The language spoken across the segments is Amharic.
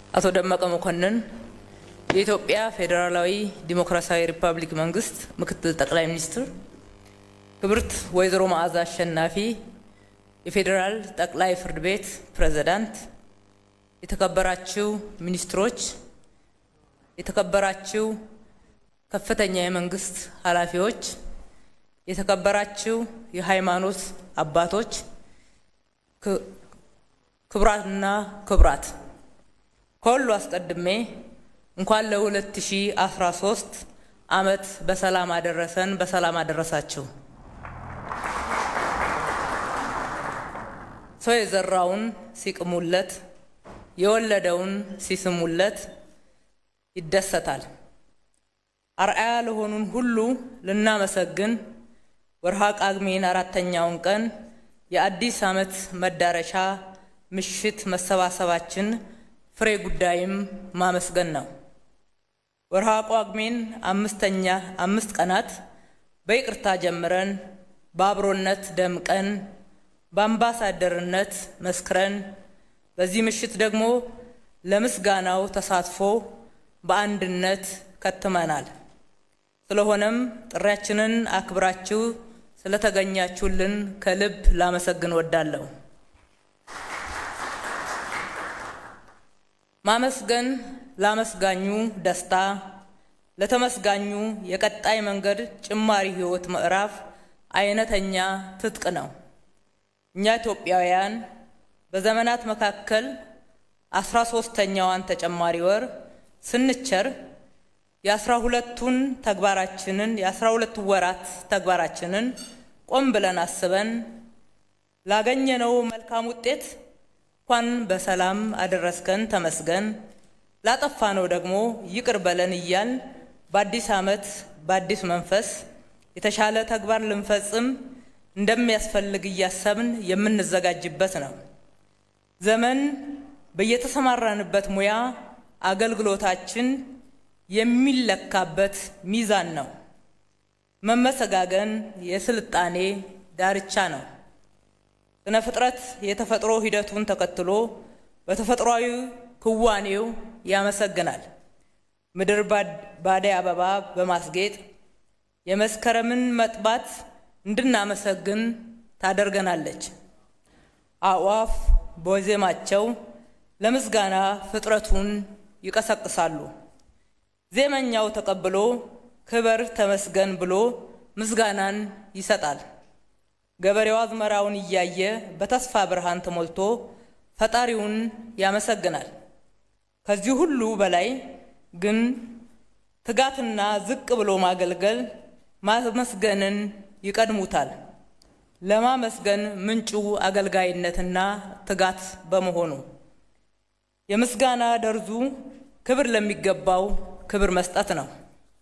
አቶ ደመቀ መኮንን የኢትዮጵያ ፌዴራላዊ ዲሞክራሲያዊ ሪፐብሊክ መንግስት ምክትል ጠቅላይ ሚኒስትር፣ ክብርት ወይዘሮ መዓዛ አሸናፊ የፌዴራል ጠቅላይ ፍርድ ቤት ፕሬዝዳንት፣ የተከበራችሁ ሚኒስትሮች፣ የተከበራችሁ ከፍተኛ የመንግስት ኃላፊዎች፣ የተከበራችሁ የሃይማኖት አባቶች፣ ክቡራትና ክቡራት ከሁሉ አስቀድሜ እንኳን ለ2013 ዓመት በሰላም አደረሰን፣ በሰላም አደረሳችሁ። ሰው የዘራውን ሲቅሙለት የወለደውን ሲስሙለት ይደሰታል። አርአያ ለሆኑን ሁሉ ልናመሰግን ወርሃ ጳጉሜን አራተኛውን ቀን የአዲስ ዓመት መዳረሻ ምሽት መሰባሰባችን ፍሬ ጉዳይም ማመስገን ነው። ወርሃ ጳጉሜን አምስተኛ አምስት ቀናት በይቅርታ ጀምረን በአብሮነት ደምቀን በአምባሳደርነት መስክረን በዚህ ምሽት ደግሞ ለምስጋናው ተሳትፎ በአንድነት ከትመናል። ስለሆነም ጥሪያችንን አክብራችሁ ስለተገኛችሁልን ከልብ ላመሰግን ወዳለሁ። ማመስገን ላመስጋኙ ደስታ፣ ለተመስጋኙ የቀጣይ መንገድ ጭማሪ ሕይወት ምዕራፍ አይነተኛ ትጥቅ ነው። እኛ ኢትዮጵያውያን በዘመናት መካከል አስራ ሶስተኛዋን ተጨማሪ ወር ስንቸር የአስራ ሁለቱን ተግባራችንን የአስራ ሁለቱ ወራት ተግባራችንን ቆም ብለን አስበን ላገኘነው መልካም ውጤት እንኳን በሰላም አደረስከን ተመስገን፣ ላጠፋነው ደግሞ ይቅር በለን እያል በአዲስ ዓመት በአዲስ መንፈስ የተሻለ ተግባር ልንፈጽም እንደሚያስፈልግ እያሰብን የምንዘጋጅበት ነው። ዘመን በየተሰማራንበት ሙያ አገልግሎታችን የሚለካበት ሚዛን ነው። መመሰጋገን የስልጣኔ ዳርቻ ነው። ስነ ፍጥረት የተፈጥሮ ሂደቱን ተከትሎ በተፈጥሯዊ ክዋኔው ያመሰግናል። ምድር ባደይ አበባ በማስጌጥ የመስከረምን መጥባት እንድናመሰግን ታደርገናለች። አዕዋፍ በዜማቸው ለምስጋና ፍጥረቱን ይቀሰቅሳሉ። ዜመኛው ተቀብሎ ክበር ተመስገን ብሎ ምስጋናን ይሰጣል። ገበሬው አዝመራውን እያየ በተስፋ ብርሃን ተሞልቶ ፈጣሪውን ያመሰግናል። ከዚህ ሁሉ በላይ ግን ትጋትና ዝቅ ብሎ ማገልገል ማመስገንን ይቀድሙታል። ለማመስገን ምንጩ አገልጋይነትና ትጋት በመሆኑ የምስጋና ደርዙ ክብር ለሚገባው ክብር መስጠት ነው።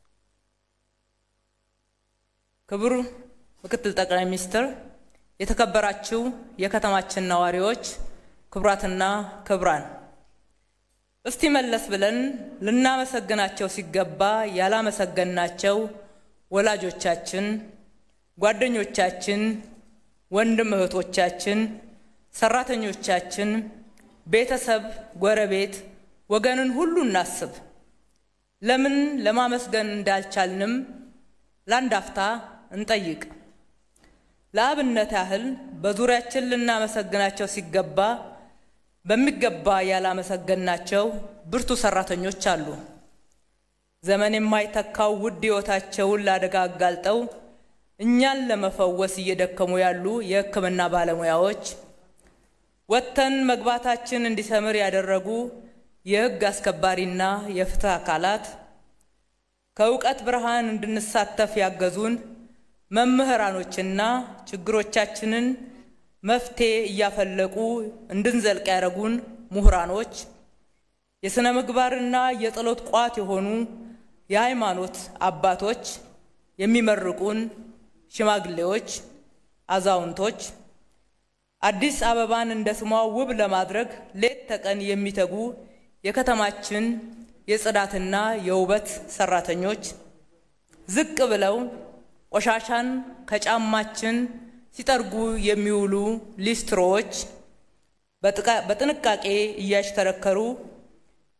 ክቡር ምክትል ጠቅላይ ሚኒስትር፣ የተከበራችሁ የከተማችን ነዋሪዎች፣ ክቡራትና ክቡራን፣ እስቲ መለስ ብለን ልናመሰግናቸው ሲገባ ያላመሰገንናቸው ወላጆቻችን፣ ጓደኞቻችን፣ ወንድም እህቶቻችን፣ ሰራተኞቻችን፣ ቤተሰብ፣ ጎረቤት፣ ወገንን ሁሉ እናስብ። ለምን ለማመስገን እንዳልቻልንም ለአንድ አፍታ እንጠይቅ። ለአብነት ያህል በዙሪያችን ልናመሰግናቸው ሲገባ በሚገባ ያላመሰገንናቸው ብርቱ ሰራተኞች አሉ። ዘመን የማይተካው ውድ ሕይወታቸውን ለአደጋ አጋልጠው እኛን ለመፈወስ እየደከሙ ያሉ የሕክምና ባለሙያዎች፣ ወጥተን መግባታችን እንዲሰምር ያደረጉ የሕግ አስከባሪና የፍትህ አካላት፣ ከእውቀት ብርሃን እንድንሳተፍ ያገዙን መምህራኖችና ችግሮቻችንን መፍትሄ እያፈለቁ እንድንዘልቅ ያደረጉን ምሁራኖች፣ የሥነ ምግባርና የጸሎት ቋት የሆኑ የሃይማኖት አባቶች፣ የሚመርቁን ሽማግሌዎች፣ አዛውንቶች፣ አዲስ አበባን እንደ ስሟ ውብ ለማድረግ ሌት ተቀን የሚተጉ የከተማችን የጽዳትና የውበት ሰራተኞች፣ ዝቅ ብለው ቆሻሻን ከጫማችን ሲጠርጉ የሚውሉ ሊስትሮዎች፣ በጥንቃቄ እያሽከረከሩ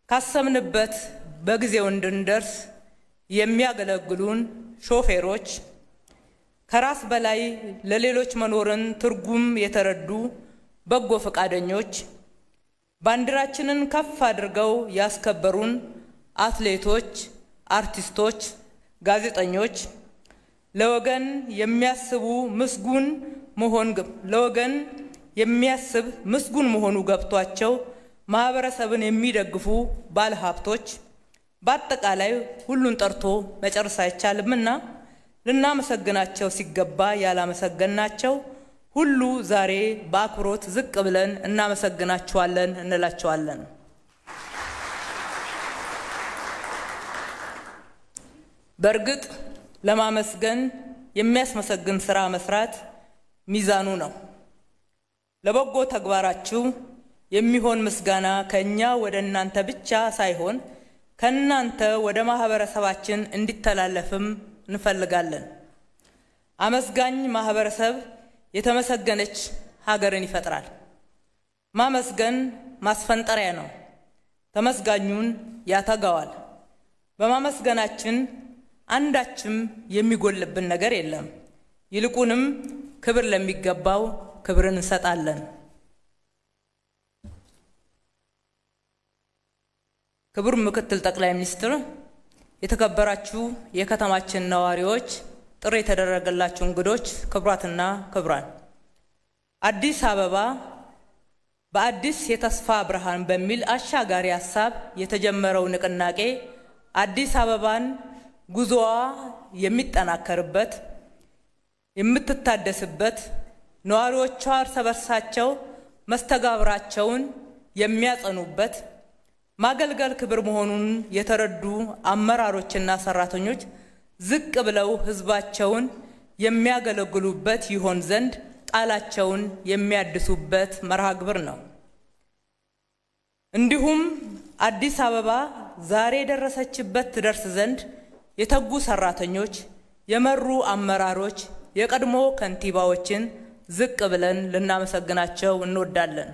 ካሰብንበት በጊዜው እንድንደርስ የሚያገለግሉን ሾፌሮች፣ ከራስ በላይ ለሌሎች መኖርን ትርጉም የተረዱ በጎ ፈቃደኞች፣ ባንዲራችንን ከፍ አድርገው ያስከበሩን አትሌቶች፣ አርቲስቶች፣ ጋዜጠኞች ለወገን የሚያስቡ ምስጉን መሆን ለወገን የሚያስብ ምስጉን መሆኑ ገብቷቸው ማህበረሰብን የሚደግፉ ባለሀብቶች በአጠቃላይ ሁሉን ጠርቶ መጨረስ አይቻልምና ልናመሰግናቸው ሲገባ ያላመሰገናቸው ሁሉ ዛሬ በአክብሮት ዝቅ ብለን እናመሰግናቸዋለን እንላቸዋለን። በእርግጥ ለማመስገን የሚያስመሰግን ስራ መስራት ሚዛኑ ነው። ለበጎ ተግባራችሁ የሚሆን ምስጋና ከእኛ ወደ እናንተ ብቻ ሳይሆን ከእናንተ ወደ ማህበረሰባችን እንዲተላለፍም እንፈልጋለን። አመስጋኝ ማህበረሰብ የተመሰገነች ሀገርን ይፈጥራል። ማመስገን ማስፈንጠሪያ ነው፣ ተመስጋኙን ያተጋዋል። በማመስገናችን አንዳችም የሚጎልብን ነገር የለም። ይልቁንም ክብር ለሚገባው ክብርን እንሰጣለን። ክቡር ምክትል ጠቅላይ ሚኒስትር፣ የተከበራችሁ የከተማችን ነዋሪዎች፣ ጥሪ የተደረገላችሁ እንግዶች፣ ክቡራትና ክቡራን፣ አዲስ አበባ በአዲስ የተስፋ ብርሃን በሚል አሻጋሪ ሀሳብ የተጀመረው ንቅናቄ አዲስ አበባን ጉዞዋ የሚጠናከርበት የምትታደስበት ነዋሪዎቿ እርስ በርሳቸው መስተጋብራቸውን የሚያጸኑበት ማገልገል ክብር መሆኑን የተረዱ አመራሮችና ሰራተኞች ዝቅ ብለው ሕዝባቸውን የሚያገለግሉበት ይሆን ዘንድ ቃላቸውን የሚያድሱበት መርሃ ግብር ነው። እንዲሁም አዲስ አበባ ዛሬ የደረሰችበት ትደርስ ዘንድ የተጉ ሰራተኞች፣ የመሩ አመራሮች፣ የቀድሞ ከንቲባዎችን ዝቅ ብለን ልናመሰግናቸው እንወዳለን።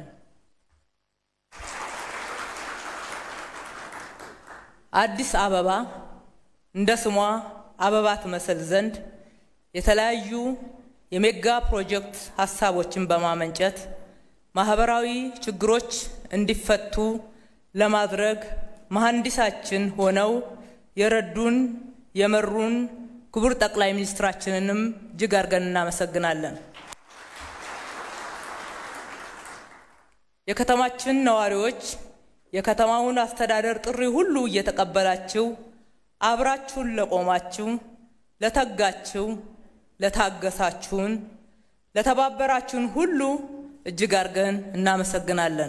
አዲስ አበባ እንደ ስሟ አበባ ትመስል ዘንድ የተለያዩ የሜጋ ፕሮጀክት ሀሳቦችን በማመንጨት ማህበራዊ ችግሮች እንዲፈቱ ለማድረግ መሐንዲሳችን ሆነው የረዱን የመሩን ክቡር ጠቅላይ ሚኒስትራችንንም እጅግ አድርገን እናመሰግናለን። የከተማችን ነዋሪዎች የከተማውን አስተዳደር ጥሪ ሁሉ እየተቀበላችሁ አብራችሁን ለቆማችሁ፣ ለተጋችሁ፣ ለታገሳችሁን፣ ለተባበራችሁን ሁሉ እጅግ አድርገን እናመሰግናለን።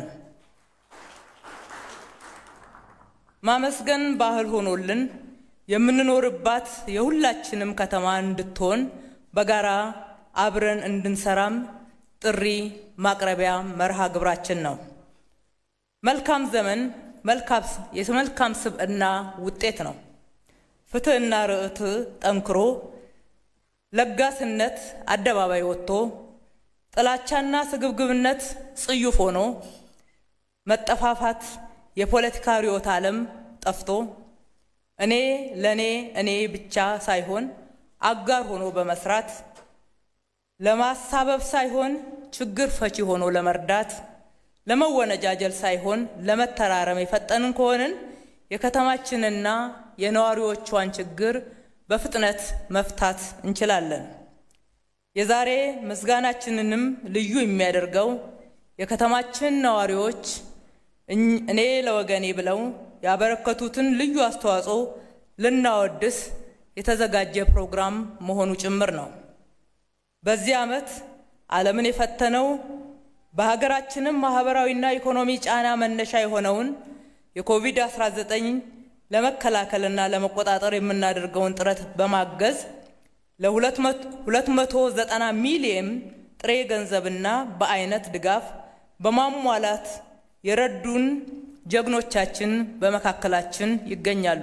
ማመስገን ባህል ሆኖልን የምንኖርባት የሁላችንም ከተማ እንድትሆን በጋራ አብረን እንድንሰራም ጥሪ ማቅረቢያ መርሃ ግብራችን ነው። መልካም ዘመን የመልካም ስብዕና ውጤት ነው። ፍትሕና ርትዕ ጠንክሮ ለጋስነት አደባባይ ወጥቶ ጥላቻና ስግብግብነት ጽዩፍ ሆኖ መጠፋፋት የፖለቲካ ርዕዮተ ዓለም ጠፍቶ እኔ ለእኔ እኔ ብቻ ሳይሆን አጋር ሆኖ በመስራት ለማሳበብ ሳይሆን ችግር ፈቺ ሆኖ ለመርዳት ለመወነጃጀል ሳይሆን ለመተራረም የፈጠንን ከሆንን የከተማችንና የነዋሪዎቿን ችግር በፍጥነት መፍታት እንችላለን። የዛሬ ምስጋናችንንም ልዩ የሚያደርገው የከተማችን ነዋሪዎች እኔ ለወገኔ ብለው ያበረከቱትን ልዩ አስተዋጽኦ ልናወድስ የተዘጋጀ ፕሮግራም መሆኑ ጭምር ነው። በዚህ ዓመት ዓለምን የፈተነው በሀገራችንም ማህበራዊና ኢኮኖሚ ጫና መነሻ የሆነውን የኮቪድ-19 ለመከላከልና ለመቆጣጠር የምናደርገውን ጥረት በማገዝ ለ290 ሚሊየን ጥሬ ገንዘብና በአይነት ድጋፍ በማሟላት የረዱን ጀግኖቻችን በመካከላችን ይገኛሉ።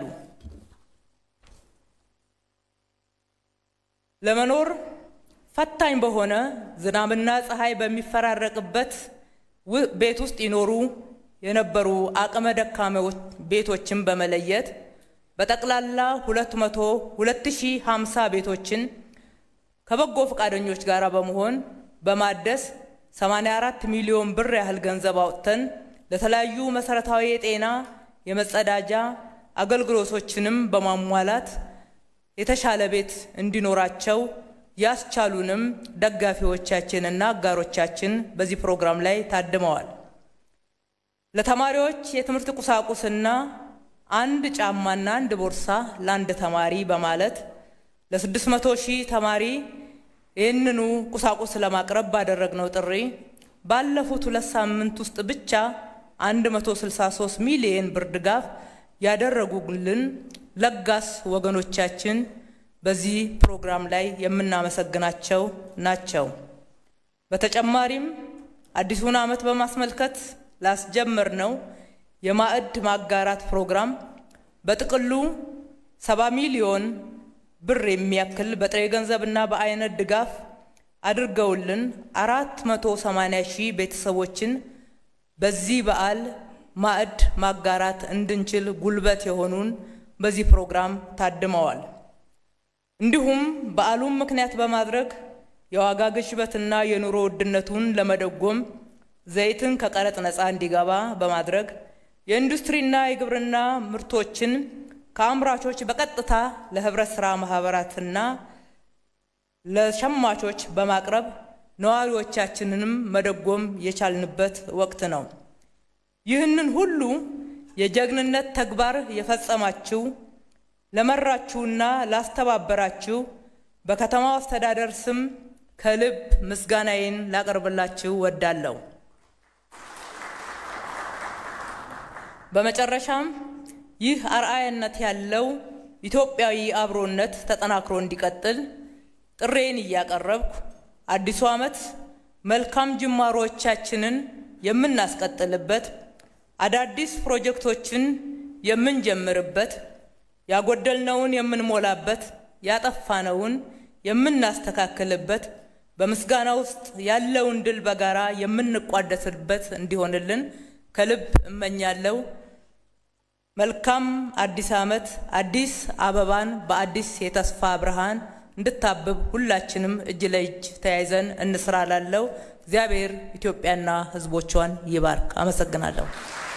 ለመኖር ፈታኝ በሆነ ዝናብና ፀሐይ በሚፈራረቅበት ቤት ውስጥ ይኖሩ የነበሩ አቅመ ደካሞች ቤቶችን በመለየት በጠቅላላ 200 2050 ቤቶችን ከበጎ ፈቃደኞች ጋር በመሆን በማደስ 84 ሚሊዮን ብር ያህል ገንዘብ አውጥተን ለተለያዩ መሰረታዊ የጤና የመጸዳጃ አገልግሎቶችንም በማሟላት የተሻለ ቤት እንዲኖራቸው ያስቻሉንም ደጋፊዎቻችንና አጋሮቻችን በዚህ ፕሮግራም ላይ ታድመዋል። ለተማሪዎች የትምህርት ቁሳቁስና አንድ ጫማና አንድ ቦርሳ ለአንድ ተማሪ በማለት ለ600 ሺህ ተማሪ ይህንኑ ቁሳቁስ ለማቅረብ ባደረግነው ጥሪ ባለፉት ሁለት ሳምንት ውስጥ ብቻ 163 ሚሊየን ብር ድጋፍ ያደረጉልን ለጋስ ወገኖቻችን በዚህ ፕሮግራም ላይ የምናመሰግናቸው ናቸው። በተጨማሪም አዲሱን ዓመት በማስመልከት ላስጀመርነው የማዕድ ማጋራት ፕሮግራም በጥቅሉ 70 ሚሊዮን ብር የሚያክል በጥሬ ገንዘብና በአይነት ድጋፍ አድርገውልን 480 ሺህ ቤተሰቦችን በዚህ በዓል ማዕድ ማጋራት እንድንችል ጉልበት የሆኑን በዚህ ፕሮግራም ታድመዋል። እንዲሁም በዓሉን ምክንያት በማድረግ የዋጋ ግሽበትና የኑሮ ውድነቱን ለመደጎም ዘይትን ከቀረጥ ነፃ እንዲገባ በማድረግ የኢንዱስትሪና የግብርና ምርቶችን ከአምራቾች በቀጥታ ለህብረት ሥራ ማህበራትና ለሸማቾች በማቅረብ ነዋሪዎቻችንንም መደጎም የቻልንበት ወቅት ነው። ይህንን ሁሉ የጀግንነት ተግባር የፈጸማችሁ ለመራችሁና ላስተባበራችሁ በከተማው አስተዳደር ስም ከልብ ምስጋናዬን ላቀርብላችሁ ወዳለሁ። በመጨረሻም ይህ አርአያነት ያለው ኢትዮጵያዊ አብሮነት ተጠናክሮ እንዲቀጥል ጥሬን እያቀረብኩ አዲሱ ዓመት መልካም ጅማሮቻችንን የምናስቀጥልበት፣ አዳዲስ ፕሮጀክቶችን የምንጀምርበት፣ ያጎደልነውን የምንሞላበት፣ ያጠፋነውን የምናስተካክልበት፣ በምስጋና ውስጥ ያለውን ድል በጋራ የምንቋደስበት እንዲሆንልን ከልብ እመኛለሁ። መልካም አዲስ ዓመት። አዲስ አበባን በአዲስ የተስፋ ብርሃን እንድታብብ ሁላችንም እጅ ለእጅ ተያይዘን እንስራ ላለው እግዚአብሔር ኢትዮጵያና ሕዝቦቿን ይባርክ። አመሰግናለሁ።